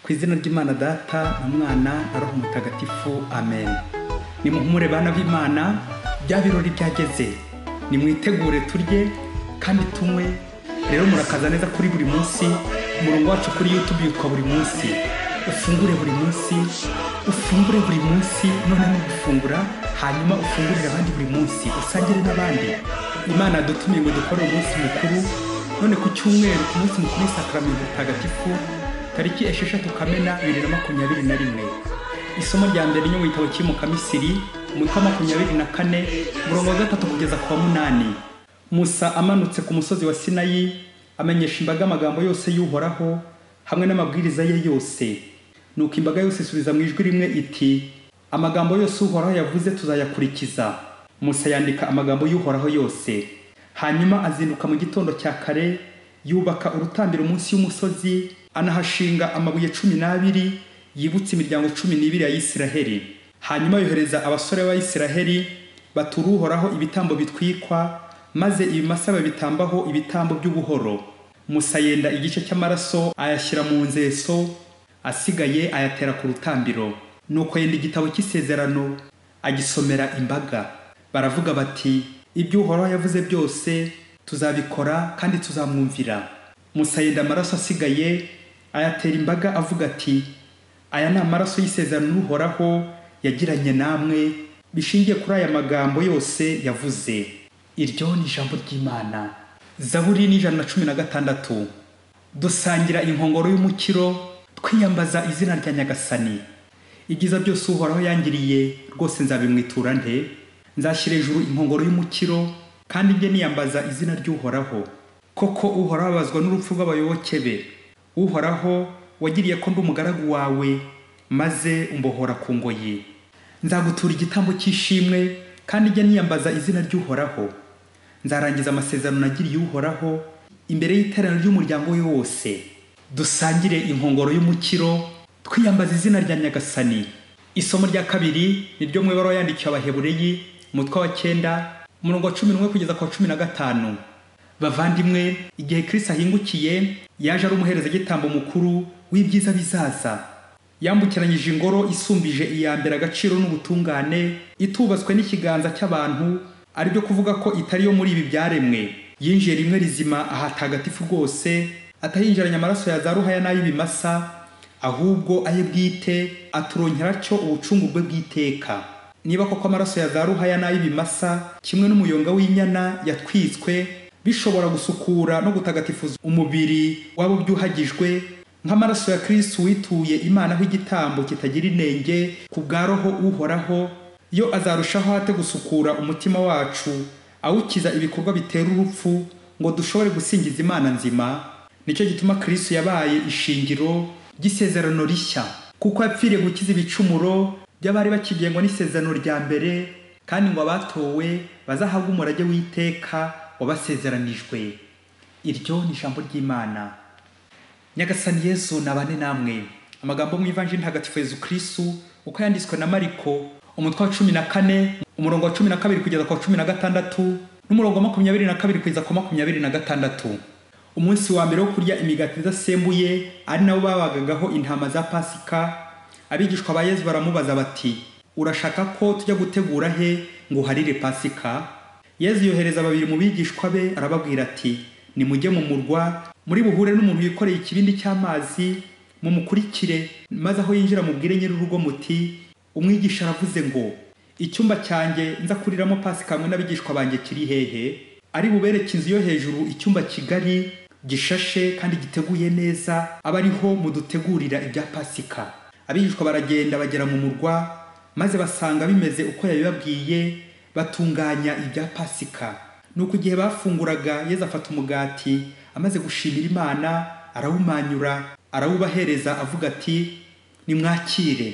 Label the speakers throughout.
Speaker 1: ku izina ry'imana data na mwana na roho mutagatifu amen ni muhumure bana b'imana bya birori byageze nimwitegure turye kandi tunywe rero murakaza neza kuri buri munsi umurongo wacu kuri youtube yitwa buri munsi ufungure buri munsi ufungure buri munsi noneho gufungura hanyuma ufungurire abandi buri munsi usangire n'abandi imana yadutumiye ngo dukore umunsi mukuru none ku cyumweru ku munsi mukuru w'isakaramentu mutagatifu tariki esheshatu kamena bibiri na makumyabiri na rimwe isomo rya mbere ryo mu gitabo cy'imuka misiri umutwe wa makumyabiri na kane umurongo wa gatatu kugeza ku wa munani musa amanutse ku musozi wa sinayi amenyesha imbaga amagambo yose y'uhoraho hamwe n'amabwiriza ye yose nuko imbaga yose isubiza mu ijwi rimwe iti amagambo yose uhoraho yavuze tuzayakurikiza musa yandika amagambo y'uhoraho yose hanyuma azinduka mu gitondo cya kare yubaka urutambiro munsi y'umusozi anahashinga amabuye cumi n'abiri yibutsa imiryango cumi n'ibiri ya isiraheli hanyuma yohereza abasore b'abayisiraheli batura uhoraho ibitambo bitwikwa maze ibimasa babitambaho ibitambo by'ubuhoro musa yenda igice cy'amaraso ayashyira mu nzeso asigaye ayatera ku rutambiro nuko yenda igitabo cy'isezerano agisomera imbaga baravuga bati ibyo uhoraho yavuze byose tuzabikora kandi tuzamwumvira musa yenda amaraso asigaye ayatera imbaga avuga ati aya ni amaraso y'isezerano n'uhoraho yagiranye namwe bishingiye kuri aya magambo yose yavuze iryo ni ijambo ry'imana zaburi ni ijana na cumi na gatandatu dusangira inkongoro y'umukiro twiyambaza izina rya nyagasani ibyiza byose uhoraho yangiriye rwose nzabimwitura nte nzashyira hejuru inkongoro y'umukiro kandi njye niyambaza izina ry'uhoraho koko uhoraho abazwa n'urupfu rw'abayoboke be uhoraho wagiriye ko ndi umugaragu wawe maze umbohora ku ngoyi nzagutura igitambo cy'ishimwe kandi njye niyambaza izina ry'uhoraho nzarangiza amasezerano nagiriye uhoraho imbere y'iteraniro ry'umuryango we wose dusangire inkongoro y'umukiro twiyambaza izina rya nyagasani isomo rya kabiri ni ryo mu ibaruwa yandikiwe abahebureyi umutwe wa cyenda umurongo wa cumi n'umwe kugeza ku wa cumi na gatanu bavandimwe igihe kirisi ahingukiye yaje ari umuherezagitambo mukuru w'ibyiza bizaza yambukiranyije ingoro isumbije iya mbere agaciro n'ubutungane itubatswe n'ikiganza cy'abantu ari byo kuvuga ko itari yo muri ibi byaremwe yinjiye rimwe rizima ahatagatifu rwose atahinjiranye amaraso ya za ruhaya n'ay'ibimasa ahubwo aye bwite aturonkera cyo ubucungu bwe bw'iteka niba koko amaraso ya za ruhaya n'ay'ibimasa kimwe n'umuyonga w'inyana yatwitswe bishobora gusukura no gutagatifuza umubiri waba ubyuhagijwe nk'amaraso ya kirisitu wituye imana aho igitambo kitagira inenge ku bwa roho uhoraho yo azarushaho hate gusukura umutima wacu awukiza ibikorwa bitera urupfu ngo dushobore gusingiza imana nzima nicyo gituma kirisitu yabaye ishingiro ry'isezerano rishya kuko yapfiriye gukiza ibicumuro by'abari bakigengwa n'isezerano rya mbere kandi ngo abatowe bazahabwe umurage w'iteka wabasezeranijwe iryo ni ijambo ry'imana nyagasani yesu nabane namwe amagambo mu ivanjiri ntagatifu yezu kirisitu uko yanditswe na mariko umutwe wa cumi na kane umurongo wa cumi na kabiri kugeza ku wa cumi na gatandatu n'umurongo wa makumyabiri na kabiri kugeza ku wa makumyabiri na gatandatu umunsi wa mbere wo kurya imigati idasembuye ari nabo babagagaho intama za pasika abigishwa ba yezu baramubaza bati urashaka ko tujya gutegura he ngo uharire pasika yezu yohereza babiri mu bigishwa be arababwira ati nimujye mu murwa muri buhure n'umuntu wikoreye ikibindi cy'amazi mumukurikire maze aho yinjira mubwire nyir'urugo muti umwigisha aravuze ngo icyumba cyanjye nza kuriramo pasika hamwe n'abigishwa banjye kiri hehe ari bubereke inzu yo hejuru icyumba kigari gishashe kandi giteguye neza aba ariho mudutegurira ibya pasika abigishwa baragenda bagera mu murwa maze basanga bimeze uko yabibabwiye batunganya ibya pasika nuko igihe bafunguraga yezu afata umugati amaze gushimira imana arawumanyura arawubahereza avuga ati nimwakire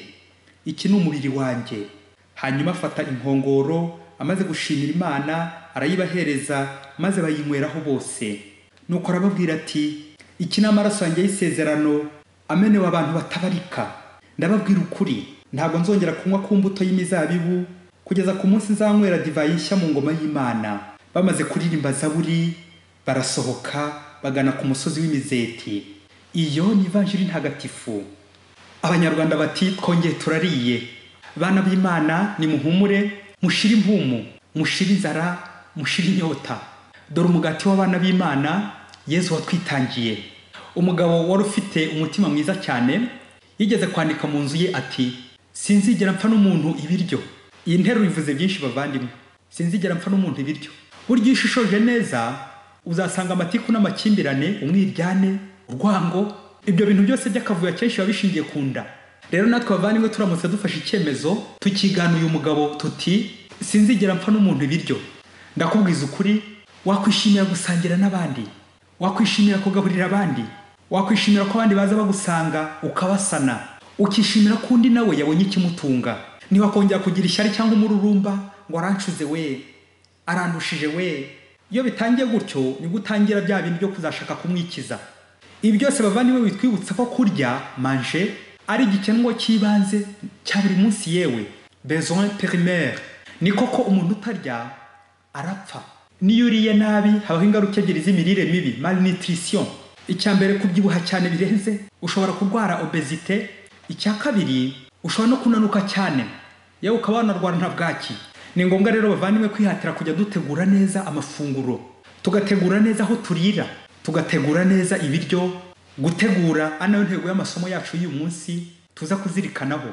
Speaker 1: iki ni umubiri wanjye hanyuma afata inkongoro amaze gushimira imana arayibahereza maze bayinyweraraho bose nuko arababwira ati iki ni amaraso yanjye y'isezerano amenewe abantu batabarika ndababwira ukuri ntabwo nzongera kunywa ku mbuto y'imizabibu kugeza ku munsi nzanywera divayi nshya mu ngoma y'imana bamaze kuririmba zaburi barasohoka bagana ku musozi w'imizeti iyo ni ivanjiri ntagatifu abanyarwanda bati twongeye turariye bana b'imana nimuhumure mushire impumu mushire inzara mushire inyota dore umugati w'abana b'imana yezu watwitangiye umugabo wari ufite umutima mwiza cyane yigeze kwandika mu nzu ye ati sinzigera mpfa n'umuntu ibiryo iyi nteruro ivuze byinshi bavandimwe sinzigera mpfa n'umuntu ibiryo burya iyo ushishoje neza uzasanga amatiku n'amakimbirane umwiryane urwango ibyo bintu byose by'akavuyo akenshi biba bishingiye ku nda rero natwe bavandimwe turamutse dufashe icyemezo tukigana uyu mugabo tuti sinzigera mpfa n'umuntu ibiryo ndakubwiza ukuri wakwishimira gusangira n'abandi wakwishimira kugaburira abandi wakwishimira ko abandi baza bagusanga ukabasana ukishimira ko undi nawe yabonye ikimutunga ntiwakongera kugira ishyari cyangwa umururumba ngo arancuze we arandushije we iyo bitangiye gutyo nibwo utangira bya bintu byo kuzashaka kumwikiza ibi byose bavandimwe bitwibutsa ko kurya manje ari igikenwa cy'ibanze cya buri munsi yewe besoin primaire ni koko umuntu utarya arapfa niyo uriye nabi habaho ingaruka ebyiri z'imirire mibi malnutrition icya mbere kubyibuha cyane birenze ushobora kurwara obesite icya kabiri ushobora no kunanuka cyane yewe ukaba wanarwara nta bwaki ni ngombwa rero bavandimwe kwihatira kujya dutegura neza amafunguro tugategura neza aho turira tugategura neza ibiryo gutegura ari nayo ntego y'amasomo yacu y'uyu munsi tuza kuzirikanaho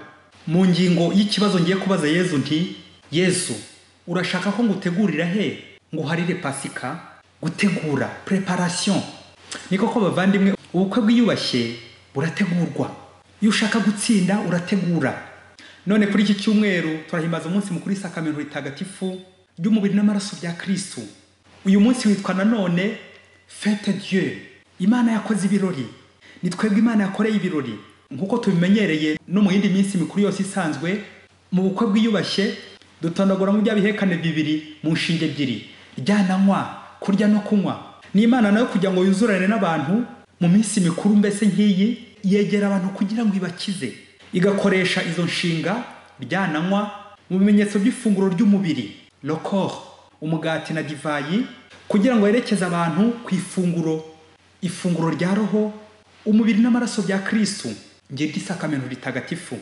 Speaker 1: mu ngingo y'ikibazo ngiye kubaza yezu nti yezu urashaka ko ngutegurira he ngo uharire pasika gutegura preparation ni koko bavandimwe ubukwe bwiyubashye burategurwa iyo ushaka gutsinda urategura none kuri iki cyumweru turahimbaza umunsi mukuru isakamento ritagatifu ry'umubiri n'amaraso bya kirisitu uyu munsi witwa nanone fete dieu imana yakoze ibirori ni twebwe imana yakoreye ibirori nk'uko tubimenyereye no mu yindi minsi mikuru yose isanzwe mu bukwe bwiyubashye dutondaguramo bya bihekane bibiri mu nshinge ebyiri ryananywa kurya no kunywa ni imana nayo kugira ngo yuzurane n'abantu mu minsi mikuru mbese nk'iyi yegera abantu kugira ngo ibakize igakoresha izo nshinga ryananywa mu bimenyetso by'ifunguro ry'umubiri lokor umugati na divayi kugira ngo yerekeze abantu ku ifunguro ifunguro rya roho umubiri n'amaraso bya kirisitu ngiryo isakamento ritagatifu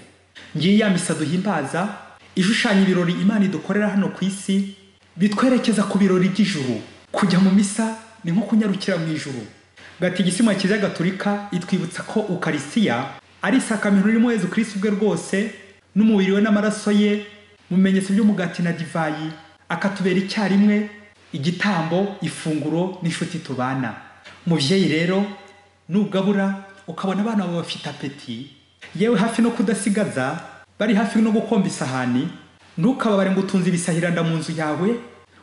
Speaker 1: ngiyi ya misa duhimbaza ishushanya ibirori imana idukorera hano ku isi bitwerekeza ku birori by'ijuru kujya mu misa ni nko kunyarukira mu ijuru gatigisima kiliziya gatolika itwibutsa ko ukarisiya ari isakamiro ririmo yezu kirisi ubwe rwose n'umubiri we n'amaraso ye mu bimenyetso by'umugati na divayi akatubera icyarimwe igitambo ifunguro n'inshuti tubana mubyeyi rero nugabura ukabona abana bawe bafite apeti yewe hafi no kudasigaza bari hafi no gukomba isahani ntukababare ngo utunze ibisahiranda mu nzu yawe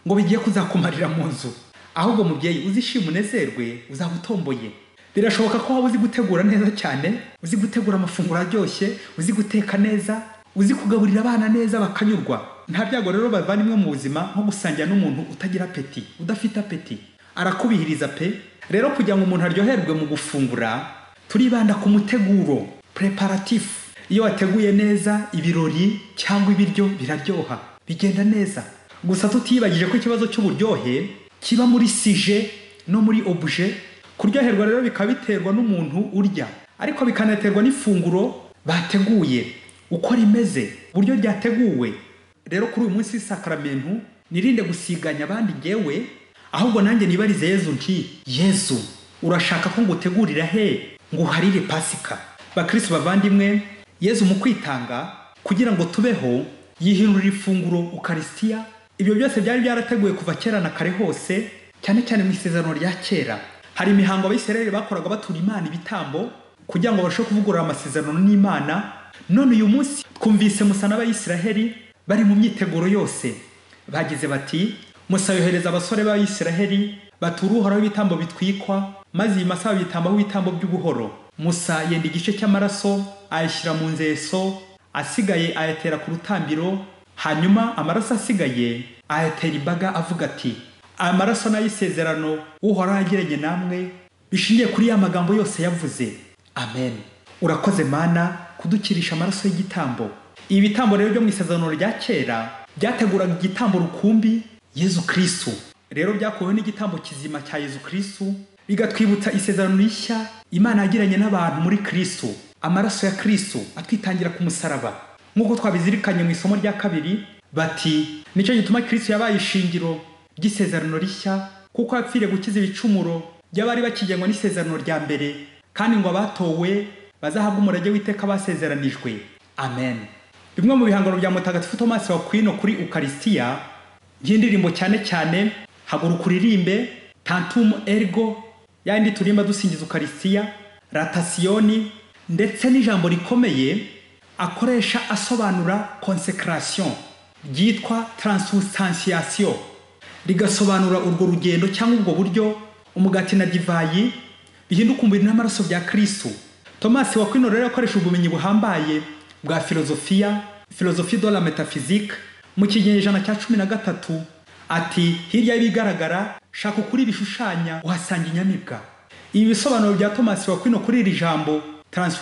Speaker 1: ngo bigiye kuzakumarira mu nzu ahubwo mubyeyi uzishima unezerwe uzaba utomboye birashoboka ko waba uzi gutegura neza cyane uzi gutegura amafunguro aryoshye uzi guteka neza uzi kugaburira abana neza bakanyurwa nta byago rero bavandimwe mu buzima nko gusangira n'umuntu utagira apeti udafite apeti arakubihiriza pe rero kugira ngo umuntu aryoherwe mu gufungura turibanda ku muteguro preparatifu iyo wateguye neza ibirori cyangwa ibiryo biraryoha bigenda neza gusa tutiyibagije ko ikibazo cy'uburyohe kiba muri sije no muri obuje kuryoherwa rero bikaba biterwa n'umuntu urya ariko bikanaterwa n'ifunguro bateguye uko rimeze uburyo ryateguwe rero kuri uyu munsi w'isakaramentu nirinde gusiganya abandi ngewe ahubwo nanjye nibarize yezu nti yezu urashaka ko ngutegurira he ngo uharire pasika bakirisi bavandimwe yezu mu kwitanga kugira ngo tubeho yihindurira ifunguro ukarisitiya ibyo byose byari byarateguwe kuva kera na kare hose cyane cyane mu isezerano rya kera hari imihango abisirayeli bakoraga batura imana ibitambo kugira ngo barusheho kuvugurura amasezerano n'imana none uyu munsi twumvise musa n'abayisiraheli bari mu myiteguro yose bagize bati musa yohereza abasore b'abayisiraheli batura uhoraho ibitambo bitwikwa maze iyi masa babitambaho ibitambo by'ubuhoro musa yenda igice cy'amaraso ayashyira mu nzeso asigaye ayatera ku rutambiro hanyuma amaraso asigaye ayatera imbaga avuga ati aya maraso n'ay'isezerano uhoraho yagiranye namwe bishingiye kuri ya magambo yose yavuze amen urakoze mana kudukirisha amaraso y'igitambo ibi bitambo rero byo mu isezerano rya kera byateguraga igitambo rukumbi yezu kirisitu rero byakuweho n'igitambo kizima cya yezu kirisitu bigatwibutsa isezerano rishya imana yagiranye n'abantu muri kirisitu amaraso ya kirisito atwitangira ku musaraba nk'uko twabizirikanye mu isomo rya kabiri bati nicyo gituma kirisito yabaye ishingiro ry'isezerano rishya kuko yapfiriye gukiza ibicumuro by'abari bakigengwa n'isezerano rya mbere kandi ngo abatowe bazahabwe umurage w'iteka basezeranijwe amen bimwe mu bihangano bya mutagatifu tomasi wa kwino kuri ukarisitiya by'indirimbo cyane cyane haguruka uririmbe tantum ergo yandi turimba dusingiza ukarisitiya ratasiyoni ndetse n'ijambo rikomeye akoresha asobanura konsekarasiyo ryitwa taransustansiyasiyo rigasobanura urwo rugendo cyangwa ubwo buryo umugati na divayi bihinduka umubiri n'amaraso bya kirisitu tomasi wakwino rero yakoresha ubumenyi buhambaye bwa filozofiya filozofi de la metaphysique mu kinyejana cya cumi na gatatu ati hirya y'ibigaragara shaka ukuri bishushanya uhasanga inyamibwa ibi bisobanuro bya tomasi wakwino kuri iri jambo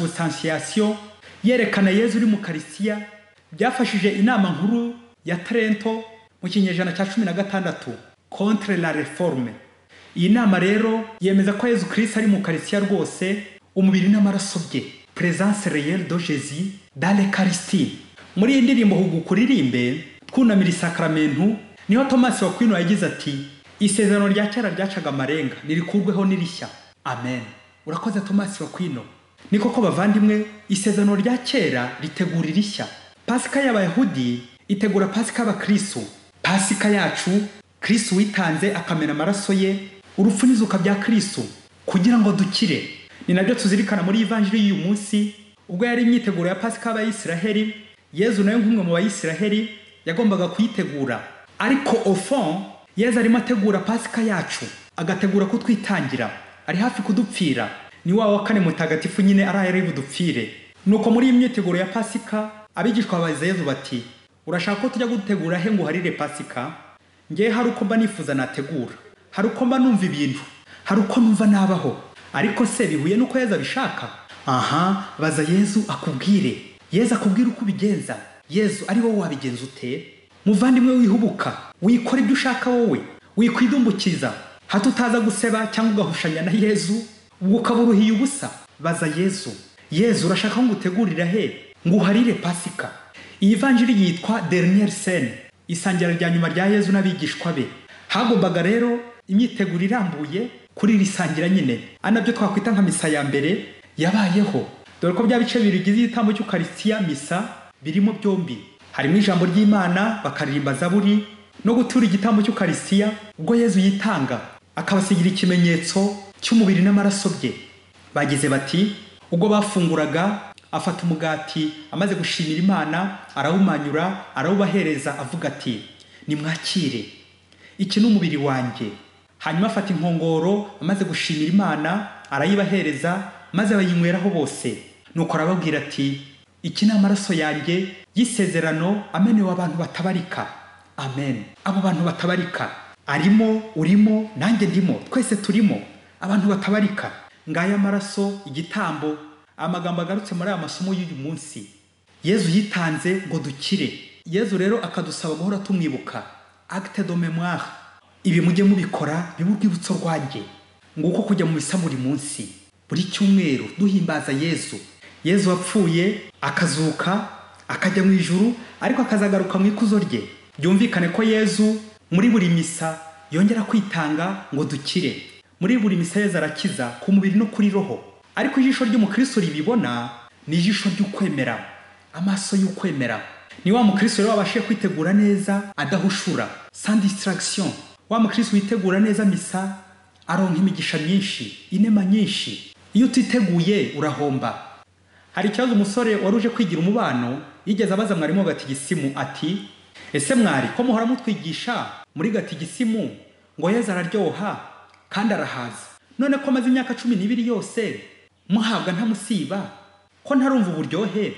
Speaker 1: taransifustansiyasiyo yerekana yezu uri mu karisiya byafashije inama nkuru ya tarento mu kinyejana cya cumi na gatandatu contre la reforme iyi nama rero yemeza ko yezu kirisi ari mu karisiya rwose umubiri n'amaraso bye presence réelle de jésus dans l'eucharistie muri iyi ndirimbo huguka uririmbe twunamira isakaramentu niho tomasi wakwino yagize ati isezerano rya kera ryacaga amarenga nirikurweho n'irishya amen urakoze tomasi wakwino ni koko bavandimwe isezerano rya kera ritegura irishya pasika y'abayahudi itegura pasika y'abakristu pasika yacu kristu witanze akamena amaraso ye urupfu n'izuka bya kristu kugira ngo dukire ni nabyo tuzirikana muri ivanjiri y'uyu munsi ubwo yari imyiteguro ya pasika y'abayisiraheli yezu nawe nk'umwe mu bayisiraheli yagombaga kuyitegura ariko ofon yezu arimo ategura pasika yacu agategura kutwitangira ari hafi kudupfira ni wa wa kane mutagatifu nyine ari ari budupfire nuko muri iyi myiteguro ya pasika abigishwa baza yezu bati urashaka ko tujya gutegura he ngo uharire pasika ngewe hari uko mba nifuza nategura hari uko mba numva ibintu hari uko numva nabaho ariko se bihuye n'uko yezu abishaka aha baza yezu akubwire yezu akubwire uko ubigenza yezu ari wowe wabigenza ute muvandimwe wihubuka wikora ibyo ushaka wowe wikwidumbukiza hato utaza guseba cyangwa ugahushanya na yezu ubwo ukaba uruhiye ubusa baza yezu yezu urashaka ko ngutegurira he ngo uharire pasika iyi vanjiri yitwa dernier scene isangira rya nyuma rya yezu n'abigishwa be hagombaga rero imyiteguro irambuye kuri iri sangira nyine ari nabyo twakwita nka misa ya mbere yabayeho dore ko bya bice bibiri bigize igitambo cy'ukarisitiya misa birimo byombi harimo ijambo ry'imana bakaririmba zaburi no gutura igitambo cy'ukarisitiya ubwo yezu yitanga akabasigira ikimenyetso cy'umubiri n'amaraso bye bagize bati ubwo bafunguraga afata umugati amaze gushimira imana arawumanyura arawubahereza avuga ati nimwakire iki ni umubiri wanjye hanyuma afata inkongoro amaze gushimira imana arayibahereza maze bayinyweraraho bose nuko arababwira ati iki ni amaraso yanjye y'isezerano amenewe abantu batabarika amen abo bantu batabarika arimo urimo nanjye ndimo twese turimo abantu batabarika ngaya amaraso igitambo amagambo agarutse muri aya masomo y'uyu munsi yezu yitanze ngo dukire yezu rero akadusaba guhora tumwibuka acte de memoire ibi mujye mubikora bibe urwibutso rwanjye nguko kujya mu bisa buri munsi buri cyumweru duhimbaza yezu yezu wapfuye akazuka akajya mu ijuru ariko akazagaruka mu ikuzo rye byumvikane ko yezu muri buri misa yongera kwitanga ngo dukire muri buri misa yezu arakiza ku mubiri no kuri roho ariko ijisho ry'umukristo ribibona ni ijisho ry'ukwemera amaso y'ukwemera ni wa mukristo rero wabashije kwitegura neza adahushura sans distraction wa mukristo witegura neza misa aronka imigisha myinshi inema nyinshi iyo utiteguye urahomba hari ikibazo umusore wari uje kwigira umubano yigeze abaza mwarimu wa gatigisimu ati ese mwari ko muhora mutwigisha muri gatigisimu ngo yeza araryoha kandi arahaza none ko amaze imyaka cumi n'ibiri yose muhabwa ntamusiba ko ntarumva uburyohe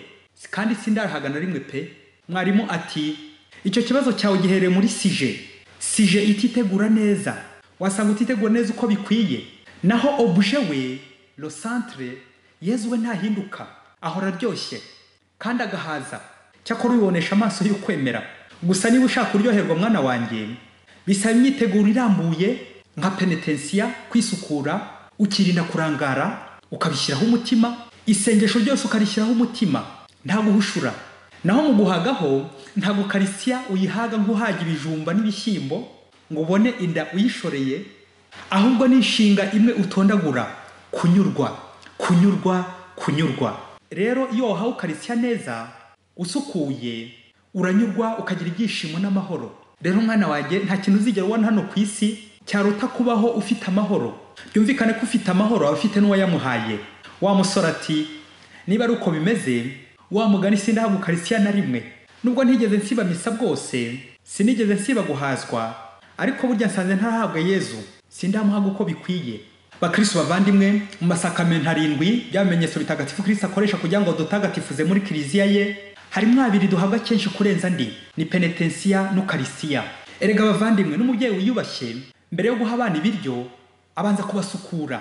Speaker 1: kandi sindarahaga na rimwe pe mwarimu ati icyo kibazo cyawe gihereye muri sije sije ititegura neza wasanga utitegura neza uko bikwiye naho obuje we lo centre yezu we ntahinduka ahora aryoshye kandi agahaza cyakora ubibonesha amaso y'ukwemera gusa niba ushaka kuryoherwa mwana wanjye bisaba imyiteguro irambuye nka penetensiya kwisukura ukirinda kurangara ukabishyiraho umutima isengesho ryose ukarishyiraho umutima nta guhushura naho mu guhagaho ntabwo karisiya uyihaga nk'uhaga ibijumba n'ibishyimbo ngo ubone inda uyishoreye ahubwo ni inshinga imwe utondagura kunyurwa kunyurwa kunyurwa rero iyo wahawe ukarisya neza usukuye uranyurwa ukagira ibyishimo n'amahoro rero mwana wanjye nta kintu uzigera ubona hano ku isi cyaruta kubaho ufite amahoro byumvikane ko ufite amahoro aba afite n'uwayamuhaye wa musore ati niba ari uko bimeze wa mugani sindahabwa ukarisya na rimwe nubwo ntigeze nsiba misa bwose sinigeze nsiba guhazwa ariko burya nsanze ntarahabwa yezu sindamuhaga uko bikwiye bakristo bavandimwe mu masakamento arindwi by'amenyetso bitagatifu kristo akoresha kugira ngo dutagatifuze muri kiliziya ye harimo abiri duhabwa kenshi kurenza andi ni penetensiya n'ukarisiya erega abavandimwe n'umubyeyi wiyubashye mbere yo guha abana ibiryo abanza kubasukura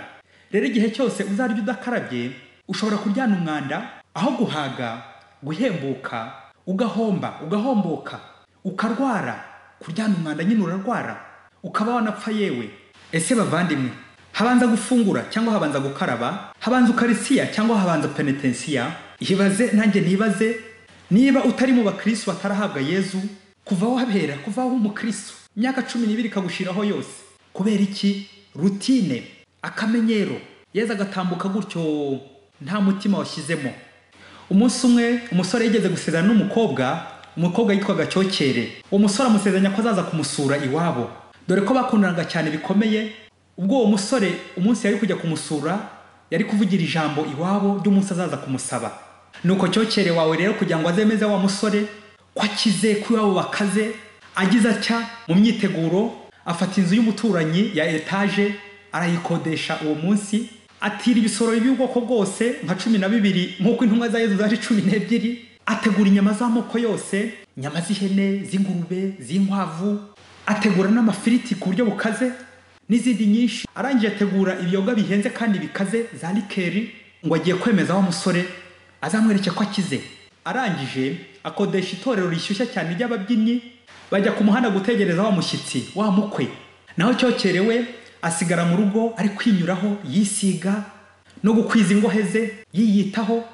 Speaker 1: rero igihe cyose uzarya udakarabye ushobora kuryana umwanda aho guhaga guhembuka ugahomba ugahomboka ukarwara kuryana umwanda nyine urarwara ukaba wanapfa yewe ese bavandimwe habanza gufungura cyangwa habanza gukaraba habanza ukarisiya cyangwa habanza penetensiya ibaze nanjye ntibaze niba utari mu bakristo batarahabwa yezu kuva wabera kuva aho umukristo imyaka cumi n'ibiri ikagushiraho yose kubera iki rutine akamenyero yezu agatambuka gutyo nta mutima washyizemo umunsi umwe umusore yigeze gusezerana n'umukobwa umukobwa yitwaga cyokere uwo musore amusezeranya ko azaza kumusura iwabo dore ko bakundanaga cyane bikomeye ubwo uwo musore umunsi yari kujya kumusura yari kuvugira ijambo iwabo ry'umunsi azaza kumusaba nuko cyokere wawe rero kugira ngo azemeze wa musore ko akize ko iwabo bakaze agize atya mu myiteguro afata inzu y'umuturanyi ya etaje arayikodesha uwo munsi atira ibisorori by'ubwoko bwose nka cumi na bibiri nk'uko intumwa za yezu zaje cumi n'ebyiri ategura inyama z'amoko yose inyama z'ihene z'ingurube z'inkwavu ategura n'amafiriti ku buryo bukaze n'izindi nyinshi arangije ategura ibiyoga bihenze kandi bikaze za likeri ngo agiye kwemeza wa musore azamwereke ko akize arangije akodesha itorero rishyushya cyane ry'ababyinnyi bajya ku muhanda gutegereza wa mushyitsi wa mukwe naho cyokerewe asigara mu rugo ari kwinyuraho yisiga no gukwiza ingohe ze yiyitaho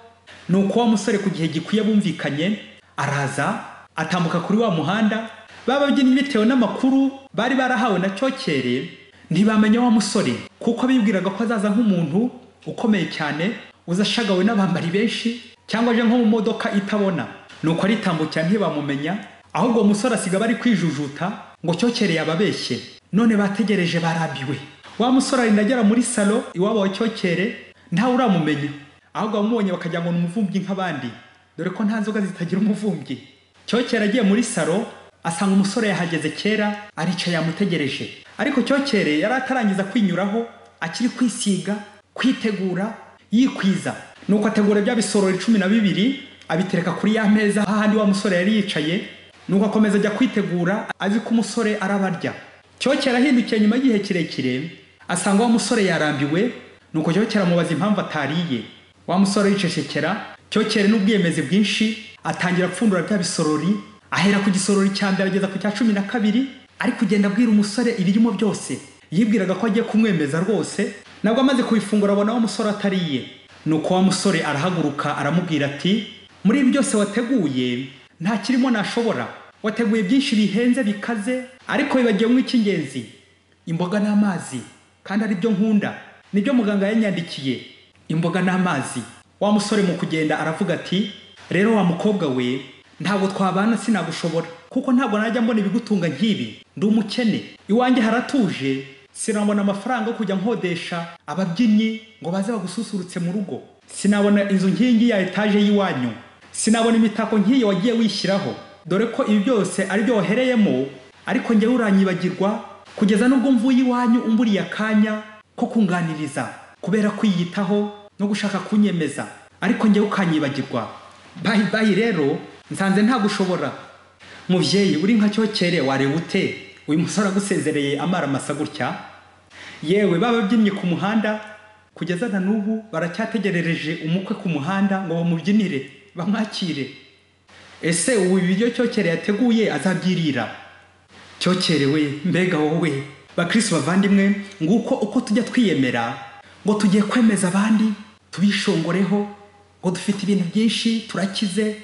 Speaker 1: ni uko wa musore ku gihe gikwiye bumvikanye araza atambuka kuri wa muhanda bababyinnyi bitewe n'amakuru bari barahawe na cyokere ntibamenya wa musore kuko bibwiraga ko azaza nk'umuntu ukomeye cyane uzashagawe n'abambari benshi cyangwa aje nko mu modoka itabona nuko aritambukira ntibamumenya ahubwo uwo musore asiga ari kwijujuta ngo cyokereye ababeshye none bategereje barambiwe wa musore arinda agera muri salo iwabo wa cyokere ntawe uramumenya ahubwo abamubonye bakagira ngo ni umuvumbyi nk'abandi dore ko nta nzoga zitagira umuvumbyi cyokere agiye muri salo asanga umusore yahageze kera aricaye yamutegereje ariko cyokere yari atarangiza kwinyuraho akiri kwisiga kwitegura yikwiza nuko ategura bya bisorori cumi na bibiri abitereka kuri ya meza hahandi wa musore yari yicaye nuko akomeza ajya kwitegura azi ko umusore arabarya cyokera ahindukiye nyuma y'igihe kirekire asanga wa musore yarambiwe nuko cyokera amubaza impamvu atariye wa musore yicecekera cyokera n'ubwiyemezi bwinshi atangira apfundura bya bisorori ahera ku gisorori cya mbere ageza ku cya cumi na kabiri ari kugenda abwira umusore ibirimo byose yibwiraga ko agiye kumwemeza rwose nabwo amaze kubifungura abona wa musore atariye nuko wa musore arahaguruka aramubwira ati muri ibi byose wateguye nta kirimo nashobora wateguye byinshi bihenze bikaze ariko bibagiyemo icy'ingenzi imboga n'amazi kandi ari byo nkunda nibyo muganga yanyandikiye imboga n'amazi wa musore mu kugenda aravuga ati rero wa mukobwa we ntabwo twabana sinagushobora kuko ntabwo najya mbona ibigutunga nk'ibi ndi umukene iwanjye haratuje sinabona amafaranga yo kujya nkodesha ababyinnyi ngo baze bagususurutse mu rugo sinabona inzu nkingi ya etaje y'iwanyu sinabona imitako nk'iyo wagiye wishyiraho dore ko ibi byose ari byo wahereyemo ariko njyewe uranyibagirwa kugeza n'ubwo mvuye iwanyu umburiye akanya ko kunganiriza kubera kwiyitaho no gushaka kunyemeza ariko njyewe ukanyibagirwa bayi bayi rero nsanze ntagushobora mubyeyi uri nka cyokere wareba ute uyu musore agusezereye amara amasa gutya yewe bababyinnye ku muhanda kugeza na n'ubu baracyategerereje umukwe ku muhanda ngo bamubyinire bamwakire ese ubu ibiryo cyokere yateguye azabyirira cyokere we mbega wowe bakristo bavandimwe nguko uko tujya twiyemera ngo tugiye kwemeza abandi tubishongoreho ngo dufite ibintu byinshi turakize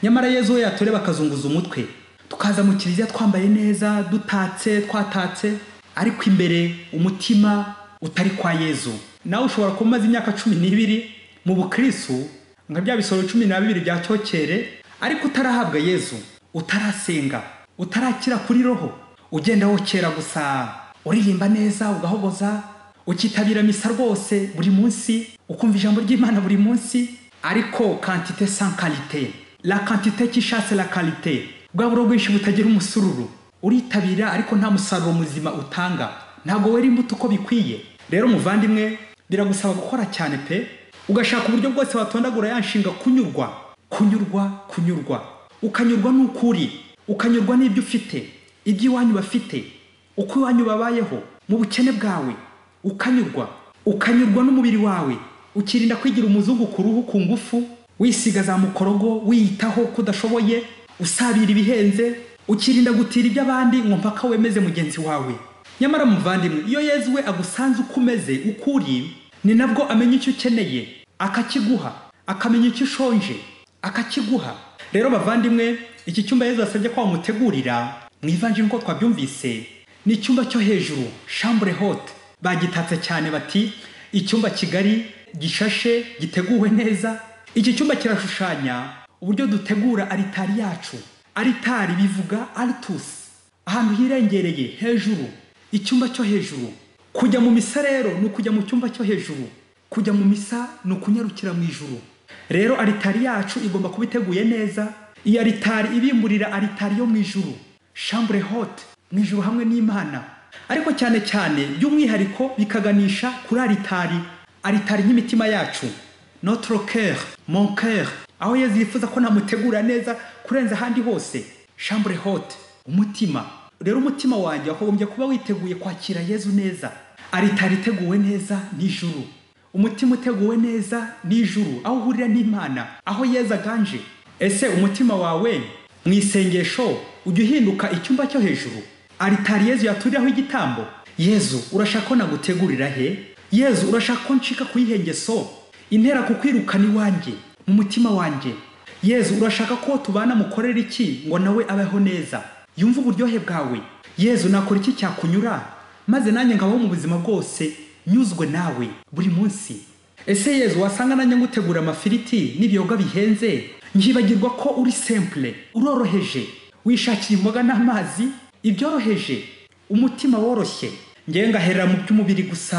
Speaker 1: nyamara yezu we yatureba akazunguza umutwe tukaza mu kiliziya twambaye neza dutatse twatatse ariko imbere umutima utari kwa yezu nawe ushobora kuba umaze imyaka cumi n'ibiri mu bukrisu nka bya bisoro cumi na bibiri bya cyokere ariko utarahabwa yezu utarasenga utarakira kuri roho ugenda wokera gusa uririmba neza ugahogoza ukitabira misa rwose buri munsi ukumva ijambo ry'imana buri munsi ariko kantite sans karite la kantite cy'ishase la karite bwa buro bwinshi butagira umusururu uritabira ariko nta musaruro muzima utanga ntabwo wera imbuto uko bikwiye rero muvandimwe biragusaba gukora cyane pe ugashaka uburyo bwose watondagura ya nshinga kunyurwa kunyurwa kunyurwa ukanyurwa n'uko uri ukanyurwa n'ibyo ufite ibyo iwanyu bafite uko iwanyu babayeho mu bukene bwawe ukanyurwa ukanyurwa n'umubiri wawe ukirinda kwigira umuzungu ku ruhu ku ngufu wisiga za mukorogo wiyitaho ko udashoboye usabira ibihenze ukirinda gutira iby'abandi ngo mpaka wemeze mugenzi wawe nyamara muvandimwe iyo yezu we agusanze uko umeze uko uri ni nabwo amenya icyo ukeneye akakiguha akamenya icyo ushonje akakiguha rero bavandimwe iki cyumba yezu asabye ko wamutegurira mu ivanjiri uko twabyumvise ni icyumba cyo hejuru shambure hote bagitatse cyane bati icyumba kigari gishashe giteguwe neza iki cyumba kirashushanya uburyo dutegura aritari yacu aritari bivuga aritusi ahantu hirengereye hejuru icyumba cyo hejuru kujya mu misa rero ni ukujya mu cyumba cyo hejuru kujya mu misa ni ukunyarukira mu ijuru rero aritari yacu igomba kuba iteguye neza iyi aritari ibimburira aritari yo mu ijuru shambure hote mu ijuru hamwe n'imana ariko cyane cyane by'umwihariko bikaganisha kuri aritari aritari y'imitima yacu notre cœur mon cœur aho yezu yifuza ko namutegura neza kurenza ahandi hose shambure hote umutima rero umutima wanjye wakagombye kuba witeguye kwakira yezu neza aritari iteguwe neza n'ijuru umutima uteguwe neza n'ijuru aho uhurira n'imana aho yezu aganje ese umutima wawe mu isengesho ujya uhinduka icyumba cyo hejuru aritari yezu yaturiraho igitambo yezu urashaka ko nagutegurira he yezu urashaka ko ncika ku yihengeso intera kukwirukana iwanjye mu mutima wanjye yezu urashaka ko tubana mukorera iki ngo nawe abeho neza yumve uburyohe bwawe yezu nakora iki cyakunyura maze nanjye ngabaho mu buzima bwose nyuzwe nawe buri munsi ese yezu wasanga nanjye ngutegura amafiriti n'ibiyoga bihenze nkibagirwa ko uri sempure uroroheje wishakira imboga n'amazi ibyoroheje umutima woroshye ngewe ngaherera mu by'umubiri gusa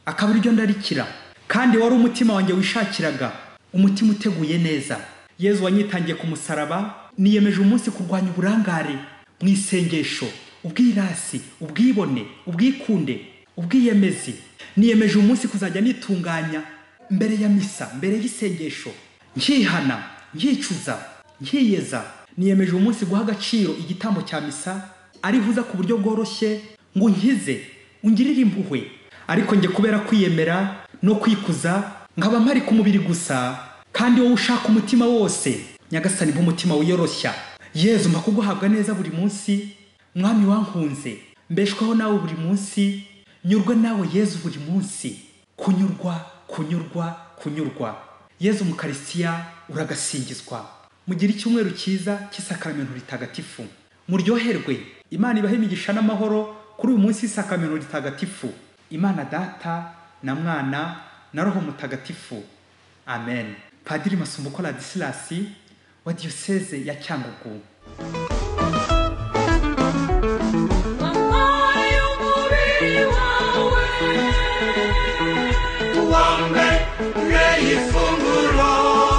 Speaker 1: akaba iryo ndarikira kandi wari umutima wanjye wishakiraga umutima uteguye neza yezu wanyitangiye ku musaraba niyemeje umunsi kurwanya uburangare mu isengesho ubwirasi ubwibone ubwikunde ubwiyemezi niyemeje umunsi kuzajya nitunganya mbere ya misa mbere y'isengesho nkihana nkicuza nkiyeza niyemeje umunsi guha agaciro igitambo cya misa arihuza ku buryo bworoshye ngo unkize ungirire impuhwe ariko njye kubera kwiyemera no kwikuza nkaba mpari ku mubiri gusa kandi wowe ushaka umutima wose nyagasani nk'umutima wiyoroshya yezu mba kuguhabwa neza buri munsi mwami wankunze mbeshwaho nawe buri munsi nyurwe nawe yezu buri munsi kunyurwa kunyurwa kunyurwa yezu mukarisitiya uragasingizwa mugire icyumweru cyiza cy'isakaramento ritagatifu muryoherwe imana ibahe imigisha n'amahoro kuri uyu munsi w'isakamiro ritagatifu imana data na mwana na roho mutagatifu amen padiri masumbuko ladisilasi wa diyoseze ya cyangugu
Speaker 2: wambe mwe ifunguro